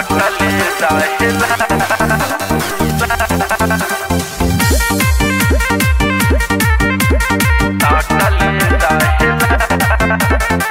साटले रहेला साटले रहेला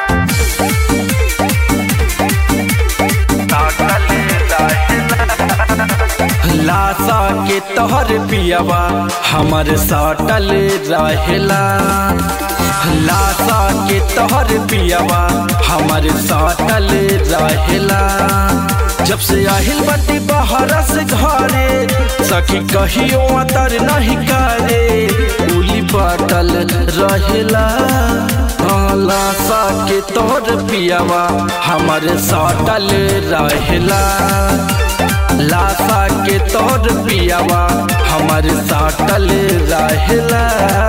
साटले रहेला लाशा के तोहर पियावा हमर साटल रहेला लाशा के तोहर पियावा हमर साटल रहेला जब से आहिल बटी बाहर से घरे सखी कहियो अतर नहीं करे उली बाटल रहेला हाँ, लाशा के तोहर पियावा हमर साटल रहेला लाशा के तोर पियावा हमर साटल रहेला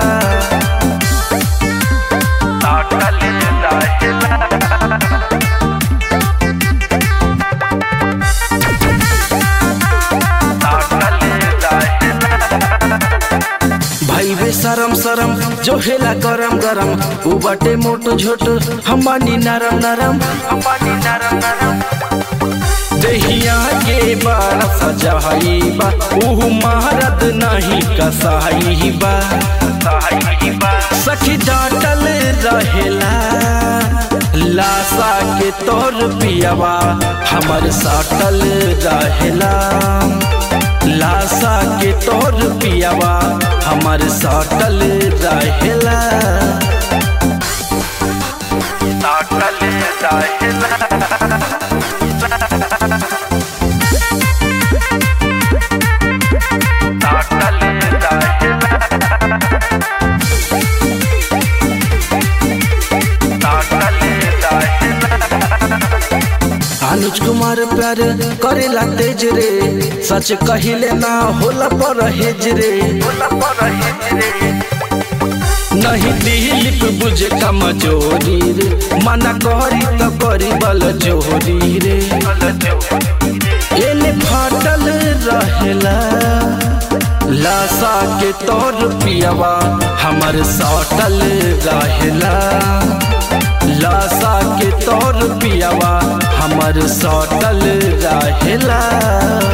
साटले रहेला साटले रहेला भाई बे शरम शरम जो हेला गरम गरम उ बाटे मोटो झोटो हम बानी नरम नरम अंबानी नरम नरम दहिया के बारा सजाई बा ऊ महारत नहीं कसाई बा साहिबा सखी डाटल रहेला लाशा के तोर पियावा हमर साटल रहेला लाशा के तोर पियावा हमर साटल रहेला साटले रहेला साटले रहेला साटले रहेला अनुज कुमार प्यार करेला तेज रे सच कहिले ना होला पर हेज रे बोला पर हिजरे नहीं दिलीप बुझे कमजोरी रे मना करी तो करी बल जोरी रे बोला जो एने फाटल रहेला लाशा के तोर पियावा हमर साटल रहेला लाशा के तोर पियावा हमर साटल रहेला